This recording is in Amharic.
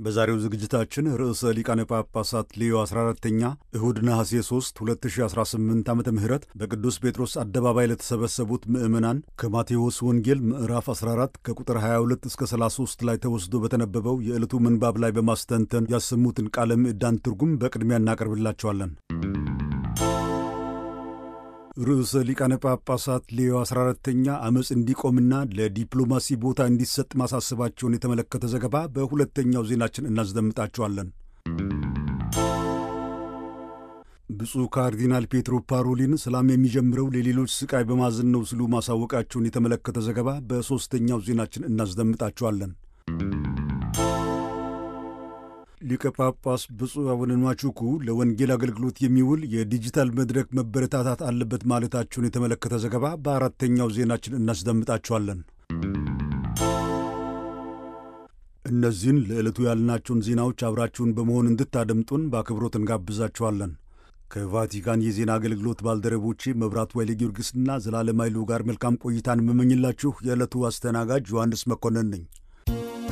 በዛሬው ዝግጅታችን ርዕሰ ሊቃነ ጳጳሳት ሌዮ 14ተኛ እሁድ ነሐሴ 3 2018 ዓ ም በቅዱስ ጴጥሮስ አደባባይ ለተሰበሰቡት ምዕመናን ከማቴዎስ ወንጌል ምዕራፍ 14 ከቁጥር 22 እስከ 33 ላይ ተወስዶ በተነበበው የዕለቱ ምንባብ ላይ በማስተንተን ያሰሙትን ቃለ ምዕዳን ትርጉም በቅድሚያ እናቀርብላቸዋለን። ርዕሰ ሊቃነ ጳጳሳት ሌዮ 14ተኛ ዓመፅ እንዲቆምና ለዲፕሎማሲ ቦታ እንዲሰጥ ማሳሰባቸውን የተመለከተ ዘገባ በሁለተኛው ዜናችን እናስደምጣቸዋለን። ብፁዕ ካርዲናል ፔትሮ ፓሮሊን ሰላም የሚጀምረው ለሌሎች ስቃይ በማዘን ነው ሲሉ ማሳወቃቸውን የተመለከተ ዘገባ በሦስተኛው ዜናችን እናስደምጣቸዋለን። ሊቀ ጳጳስ ብፁዕ አቡነ ንዋቹኩ ለወንጌል አገልግሎት የሚውል የዲጂታል መድረክ መበረታታት አለበት ማለታቸውን የተመለከተ ዘገባ በአራተኛው ዜናችን እናስደምጣቸዋለን። እነዚህን ለዕለቱ ያልናቸውን ዜናዎች አብራችሁን በመሆን እንድታደምጡን በአክብሮት እንጋብዛችኋለን። ከቫቲካን የዜና አገልግሎት ባልደረቦቼ መብራቱ ኃይለ ጊዮርጊስና ዘላለም ኃይሉ ጋር መልካም ቆይታን የምመኝላችሁ የዕለቱ አስተናጋጅ ዮሐንስ መኮንን ነኝ።